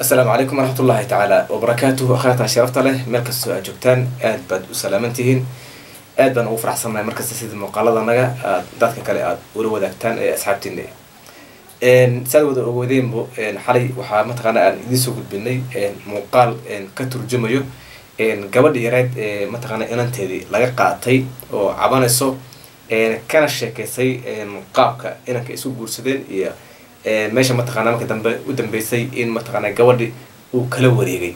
asalaamu calaykum waraxmatullaahi tacaala wabarakaatuhu akhyaarta sharafta leh meel kastoo aad joogtaan aad baad u salaaman tihiin aad baan ugu faraxsannahay markasta sida muuqaaladanaga aad dadka kale aad ula wadaagtaan ee asxaabtiina saad wada ogeydeenbo xalay waxaa mataqaana aan idiin soo gudbinay muuqaal ka turjumayo gabadha yareed ee mataqaana inanteedii laga qaatay oo cabanayso kana sheekeysay qaabka inanka isu guursadeen iyo meesha mataqaana marka dambe u dambeysay in mataqaana gabadhi uu kala wareegay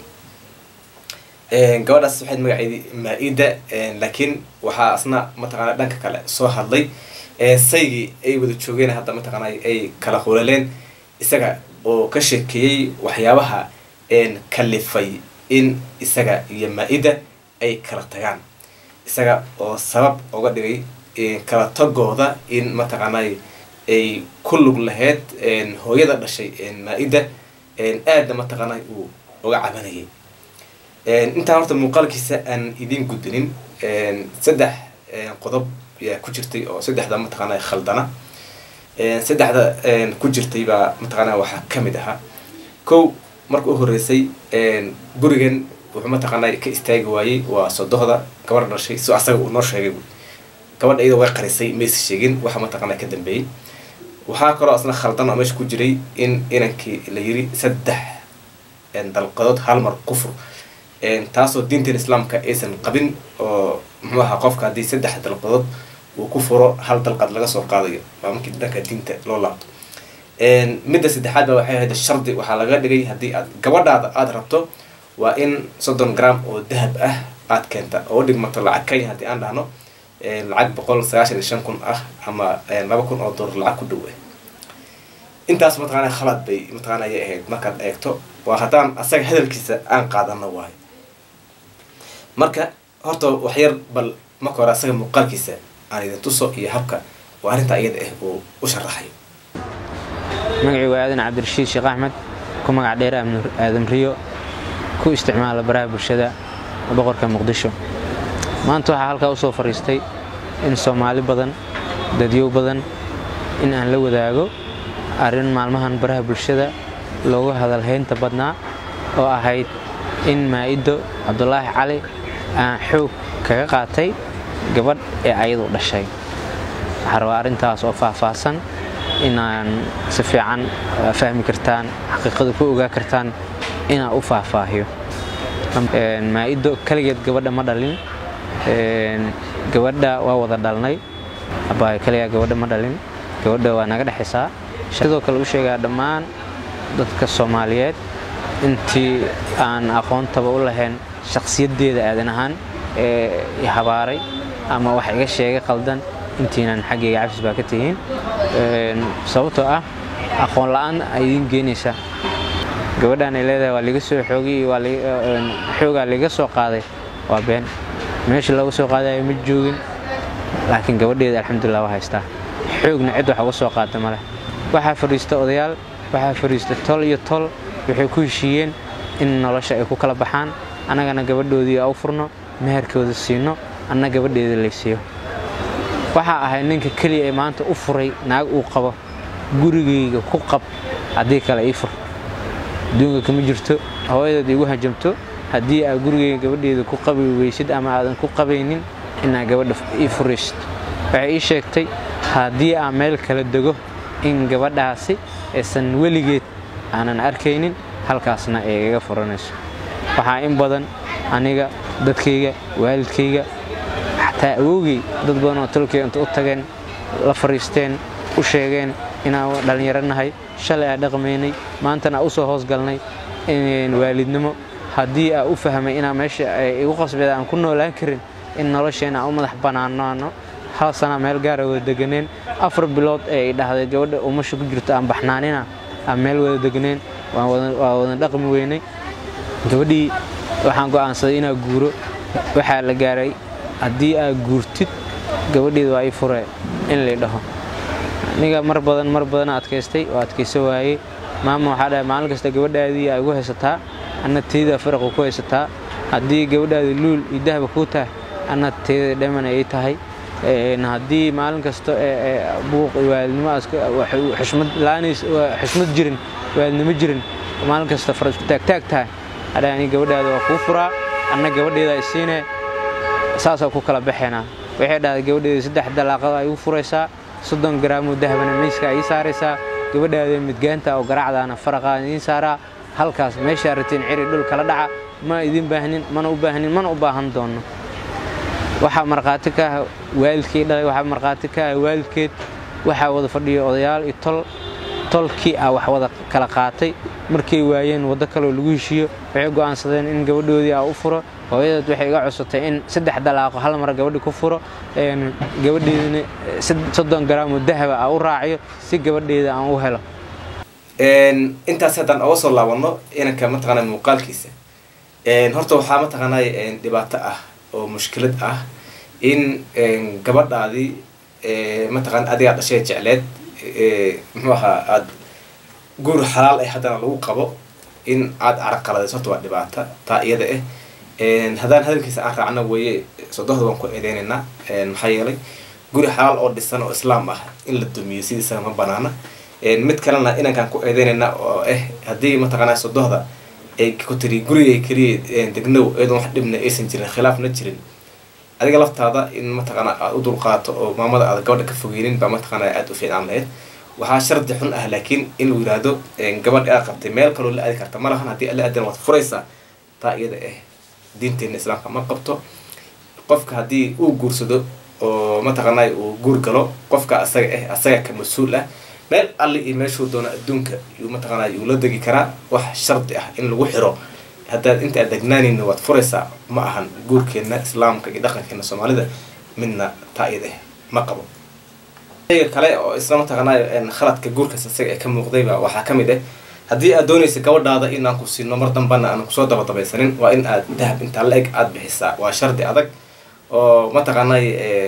gabadhaas waxayd magaceedii maa-ida laakiin waxaa asna mataqaana dhanka kale soo hadlay saygii ay wada joogeen hadda mataqaana ay kala hulaleen isaga oo ka sheekeeyey waxyaabaha kalifay in isaga iyo maa-ida ay kala tagaan isaga oo sabab oga dhigay kala tagooda in mataqaana ay ku lug laheyd hooyada dhashay maa-ida aadna mataqaana uu uga cabanayay intaan horta muuqaalkiisa aan idiin gudbinin saddex qodob yaa ku jirtay oo saddexda mataqaana khaldana saddexda ku jirtay baa mataqaana waxaa kamid ahaa kow marka u horeysay gurigan wuxuu mataqaana ka istaagi waayey waa sodohda gabadha dhashay si asaga uu noo sheegay gabadha iyada way qarisay maysa sheegin waxa mataqaana ka dambeeyey waxaa kaloo asna khaldan oo meesha ku jiray in inankii la yiri saddex dalqadood hal mar kufur taasoo diintan islaamka aysan qabin oo muxuu ahaa qofka haddii saddex dalqadood uu ku furo hal dalqad laga soo qaadayo waa markii dhanka diinta loo laabto midda saddexaad ba waxay ahayd shardi waxaa laga dhigay haddii aad gabadhaada aada rabto waa in soddon gram oo dahab ah aada keenta oo dhigmato lacag kay haddii aan dhahno lacag boqol sagaashan iyo shan kun ah ama laba kun oo doolar lacag ku dhow ah intaas mataqaana khalad bay mataqaana ayay ahayd markaad eegto waa haddaan asaga hadalkiisa aan qaadano waayo marka horta waxyar bal marka hore asaga muuqaalkiisa aan idin tuso iyo habka oo arrinta iyada ah uu u sharaxayo magacii waa aadan cabdirashiid sheekh axmed ku magac dheer aadan riyo ku isticmaala baraha bulshada boqorka muqdisho maanta waxaa halkaa u soo fadhiistay in soomaali badan dadyow badan in aan la wadaago arrin maalmahan baraha bulshada loogu hadalhaynta badnaa oo ahayd in maa-iddo cabdulaahi cali aan xoog kaga qaatay gabadh ee ayadu dhashay waxaa rabaa arrintaas oo faahfaahsan inaan si fiican fahmi kartaan xaqiiqada ku ogaa kartaan inaan u faahfaahiyo maa-iddo kaligeed gabadha ma dhalin gabadha waa wada dhalnay abaayo kaligaa gabadha ma dhalin gabadha waa naga dhexaysaa sidoo kale u sheegaa dhammaan dadka soomaaliyeed intii aan aqoontaba u lahayn shakhsiyaddeeda aadan ahaan ee habaaray ama wax iga sheegay qaldan intiinan xaggayga cafis baa ka tihiin sababtoo ah aqoon la-aan ay idiin geenaysaa gabadhaan ay leedahay waa liga soo xoogay xoogaa liga soo qaaday waa been meesha looga soo qaadayo ma joogin laakiin gabadheeda alxamdulilah waa haystaa xoogna cid wax uga soo qaada maleh waxaa fadhiista odayaal waxaa fadhiista tol iyo tol waxay ku heshiiyeen in nolosha ay ku kala baxaan annagana gabadhoodii u furno meherkooda siino anna gabadheeda laysiiyo waxaa ahay ninka keliya ee maanta u furay naag uu qabo gurigayga ku qab haddii kale ii fur adduunka kama jirto hooyadeed igu hajamto haddii aad gurigayga gabadheeda ku qabi weysid ama aadan ku qabaynin inaad gabadha ii furaysid waxay ii sheegtay haddii aan meel kala dego in gabadhaasi aysan weligeed aanan arkaynin halkaasna ay igaga furanayso waxaa in badan aniga dadkayga waalidkayga xataa awowgay dad badan oo tolkay inta u tageen la fariisteen u sheegeen inaan dhallinyaro nahay shalay aan dhaqmaynay maantana u soo hoosgalnay waalidnimo haddii aa u fahmay inaa meesha igu qasbeed aan ku noolaan karin in nolosheena aan u madax bannaanaano hal sana meel gaara wada deganeen afar bilood ee ay dhahday gabadha umasha ku jirto aan baxnaanina aan meel wada deganeen waa wada dhaqmi weynay gabadhii waxaan go'aansaday inaa guuro waxaa la gaaray haddii aad guurtid gabadheeda waa ii fure in lay dhaho aniga mar badan mar badan adkaystay oo adkayso waayey maama waxaa dhahay maalin kasta gabadhaadii aa igu haysataa anna teyda faraqa ku haysataa haddii gabadhaadi luul iyo dahba kuu tahay anna teyda dhaman ay tahay haddii maalin kasta buuq iyo waalidnimo xushmad jirin waalidnimo jirin maalin kasta fara isku taagtaag tahay hadha ani gabadhaada waa kuu furaa anna gabadheeda isiine saasoo ku kala baxaynaa waxay dhahday gabadheeda saddex dalaaqada ay u furaysaa soddon garaamoo dahabana miiska ay ii saaraysaa gabadhaada midgaanta oo garaacdaana faraqaa idiin saaraa halkaas meeshaa ratiin ciri dhul kala dhaca ma idin baahnin mana u baahnin mana u baahan doonno waxaa markhaati ka ah waalidkii dhalay waxaa markhaati ka ah waalidkeed waxaa wada fadhiya odayaal iyo tol tolkii ah wax wada kala qaatay markay waayeen waddo kaloo lagu heshiiyo waxay go'aansadeen in gabadhoodii aa u furo hooyadeed waxay iga cusubtay in saddex dalaaqo hal mar gabadhi ku furo gabadheedina soddon garaamoo dahaba aa u raaciyo si gabadheeda aan u helo intaas haddaan oga soo laabanno inanka mataqaana muuqaalkiisa horta waxaa mataqaanay dhibaato ah oo mushkilad ah in gabadhaadii mataqaana adigaa dhashay jecleed muxuu ahaa aada guur xalaal ah haddana lagu qabo in aada caraqaladayso horta waa dhibaata taa iyada ah haddaan hadalkiisa aan raacno weeye sodohda waan ku eedeynaynaa maxaa yeelay guri xalaal oo dhisan oo islaam ah in la dumiyo sidiisa ma banaana mid kalena inankaan ku eedeynayna oo ah haddii mataqaanaa sodohda ay ku tiri gurigay keliya degnow iyadoon wax dhibna aysan jirin khilaafna jirin adiga laftaada in mataqaana aad u dulqaato oo maamada aad gabadha ka fogeynin baa mataqaana aada u fiicnaan lahayd waxaa shardi xun ah laakiin in lagu yihahdo gabadha aad qabtay meel kaloo la aadi karta ma lahan haddii la aadana waad furaysaa taa iyada ah diinteena islaamka ma qabto qofka haddii uu guursado oo mataqaanay uu guur galo qofka asaga ah asaga ka mas-uul ah meel alli iyo meeshuu doono adduunka yuu mataqaanay yuu la degi karaa wax shardi ah in lagu xiro haddaad inta aad degnaanayna waad furaysaa ma ahan guurkeenna islaamka iyo dhaqankeena soomaalida midna taa iyada ah ma qabo shayga kale oo isla mataqaanay khaladka guurkaas asaga ee ka muuqdayba waxaa ka mid ah haddii aad doonaysa gabadhaada in aan ku siino mar dambana aan kusoo dabadabaysanin waa in aad dahab intaa la eg aada bixisaa waa shardi adag oo mataqaanay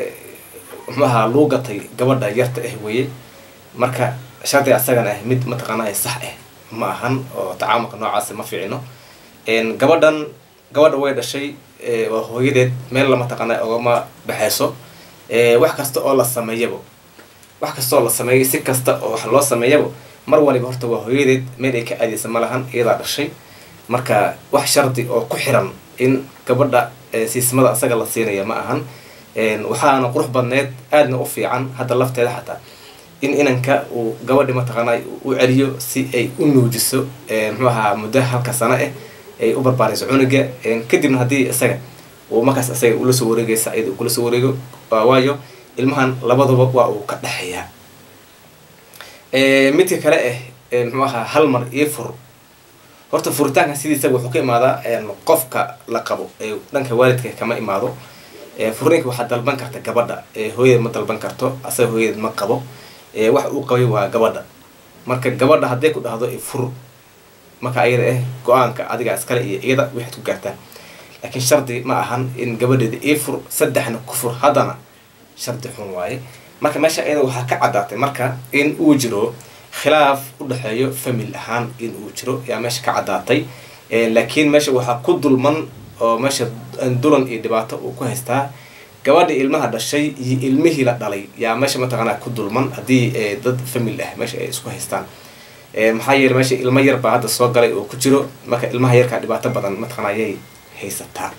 muxuaha luu gatay gabadha yarta ah weeye marka shardi asagana ah mid mataqaanay sax ah ma ahan oo tacaamulka noocaasi ma fiicino gabadhan gabadha way dhashay waa hooyadeed meel lama taqaanay ogama baxayso wax kasta oo la sameeyabo wax kasta oo la sameeyo si kasta oo wax loo sameeyabo mar waliba horta waa hooyadeed meel ay ka aadeysa ma lahan iyadaa dhashay marka wax shardi oo ku xiran in gabadha siismada asaga la siinaya ma ahan waxaana qurux badneed aadna u fiican hadda lafteeda xataa in inanka uu gabadhi mataqaanay u celiyo si ay u nuujiso muxuu ahaa muddo halka sano ah ay u barbaarayso cunuga kadibna haddii isaga uu markaas isaga ula soo wareegaysa iyada kula soo wareego waayo ilmahan labaduba waa uu ka dhexeeyaa midka kale ah muxuu ahaa hal mar io fur horta furitaanka sidiisa wuxuu ka imaadaa qofka la qabo ee dhanka waalidka kama imaado furniinka waxaa dalban karta gabadha hooyadeed ma dalban karto asaga hooyadeed ma qabo wax uu qabay waa gabadha marka gabadha hadday ku dhahdo fur marka ayada ah go-aanka adiga iskale iyo iyada waxaad ku gaartaan laakiin shardi ma ahan in gabadheeda ii fur saddexna ku fur haddana shardi xun waaye marka meesha iyada waxaa ka caddaatay marka in uu jiro khilaaf u dhexeeyo famil ahaan in uu jiro yaa meesha ka caddaatay laakiin meesha waxaa ku dulman oo meesha dulan iyo dhibaato uu ku haystaa gabadha ilmaha dhashay iyo ilmihii la dhalay yaa meesha mataqaanaa ku dulman haddii dad famil ah meesha ay isku haystaan maxaa yeele meesha ilmo yar baa hadda soo galay oo ku jiro marka ilmaha yarkaa dhibaato badan mataqana ayay haysataa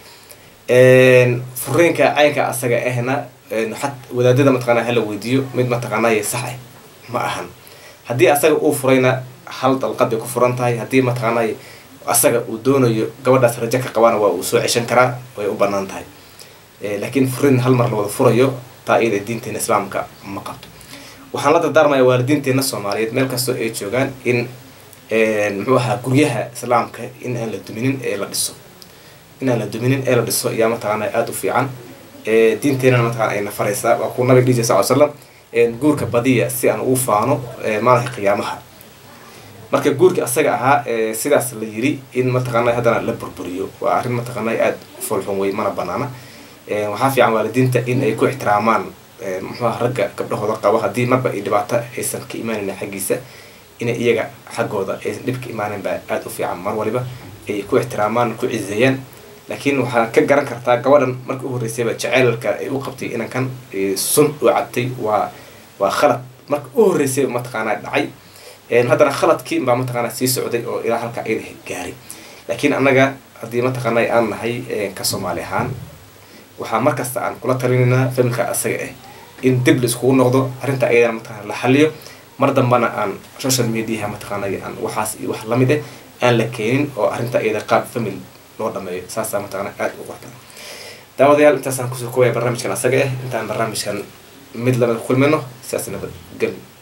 furiinka caynka asaga ahna xat wadaadada mataqana hala weydiiyo mid mataqaanay sax ah ma ahan haddii asaga uu furayna hal dalqad bay ku furan tahay haddii mataqaanay asaga uu doonayo gabadhaas rajo ka qabana waa uu soo ceshan karaa way u banaan tahay laakiin furin hal mar la wada furayo taa iyada diinteena islaamka ma qabto waxaan la dardaarmaya waalidiinteena soomaaliyeed meel kastoo ay joogaan in muxuu ahaa guryaha islaamka in aan la duminin ee la dhiso in aan la duminin ee la dhiso ayaa mataqaana aada u fiican diinteenana mataqana ayna faraysaa waa kuu nabiga dhihi sal slam guurka badiya si aan ugu faano maalinka qiyaamaha marka guurka asaga ahaa sidaas la yiri in mataqaana haddana la burburiyo waa arrin mataqaana aada u foolxun wey mana banaana waxaa fiican waalidiinta in ay ku ixtiraamaan muxuuha ragga gabdhahooda qabo haddii marba ay dhibaato aysan ka imaanayn xaggiisa inay iyaga xaggooda aysan dhib ka imaanan baa aada u fiican mar waliba ay ku ixtiraamaan ku cizeeyaan laakiin waxaa ka garan kartaa gabadhan marka u horreysayba jaceylka ay u qabtay inankan sun u cabtay waa waa khalad marka u horreysayba mataqaanaa dhacay haddana khaladkii baa mataqaana sii socday oo ilaa halka ayada gaaray laakiin annaga haddii mataqaana aan nahay ka soomaali ahaan waxaa markasta aan kula talinaynaa familka asaga ah in dib la iskugu noqdo arrinta ayadana mataqana la xaliyo mar dambana aan social mediaha mataqaana aan waxaas iyo wax lamid ah aan la keenin oo arrinta iyada qaab family loo dhameeyo saasaa mataqana aada u qorta daawadayaal intaasaan kusoo koobaya barnaamijkan asaga ah intaan barnaamijkan mid lamid kulmino sidaas nabad geli